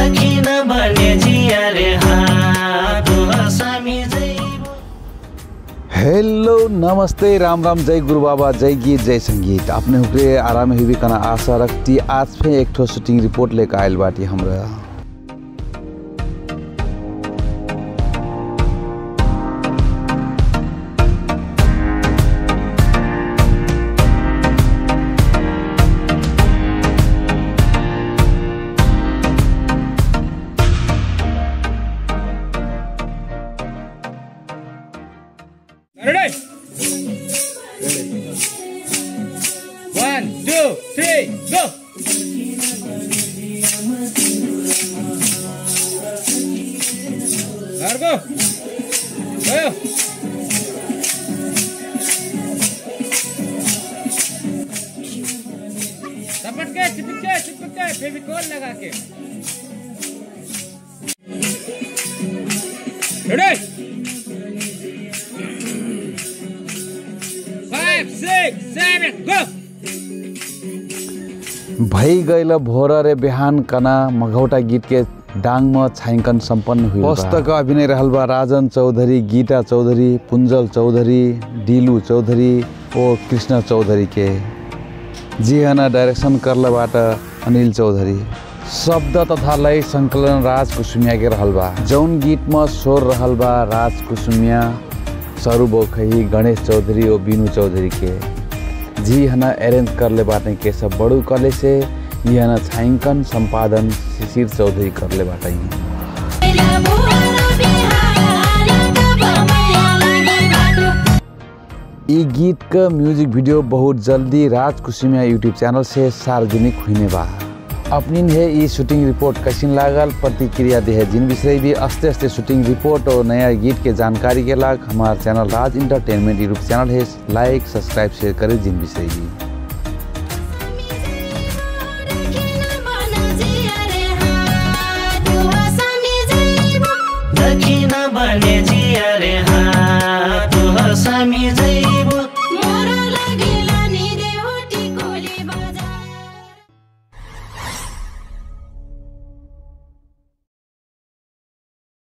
दक्षिण बने जिया रे हाँ तो हसामी जैबो हेलो नमस्ते राम राम जय गुरु बाबा जय गीत जय संगीत अपने हुक्रे आराम हुई कना आशा रखती आज फिर एक ठो शूटिंग रिपोर्ट लेकर आयल बाटी हमरा Ready? One, two, three, go! Largo! Go! चपट के चिपक के चिपक के फेविकॉल लगा के ready Five, six, seven, go! भई गईल भोर रे बिहान कना मघौटा गीत के डांग में छायांकन संपन्न हुई पुस्तक अभिनय रहल बा राजन चौधरी गीता चौधरी पुंजल चौधरी डीलू चौधरी और कृष्ण चौधरी के जी हना डायरेक्शन करलबाट अनिल चौधरी शब्द तथा लय संकलन राज कुसुमिया के रहल बा जौन गीत में स्वर रहल बा राज कुसुमिया सरू बोखही गणेश चौधरी और बीनू चौधरी के जी हना अरेंज करले बाटे के सब बड़ू कले से ये हना छायांकन संपादन शिशिर चौधरी करले बाटे ई गीत का म्यूजिक वीडियो बहुत जल्दी राज कुसुमिया यूट्यूब चैनल से सार्वजनिक होने बा अपनी है ई शूटिंग रिपोर्ट कैसिन लागल प्रतिक्रिया दे है जिन विषय भी अस्ते अस्ते शूटिंग रिपोर्ट और नया गीत के जानकारी के लाग हमारा channel Raj entertainment YouTube channel है लाइक सब्सक्राइब शेयर करे जिन विषय भी दक्षिण बने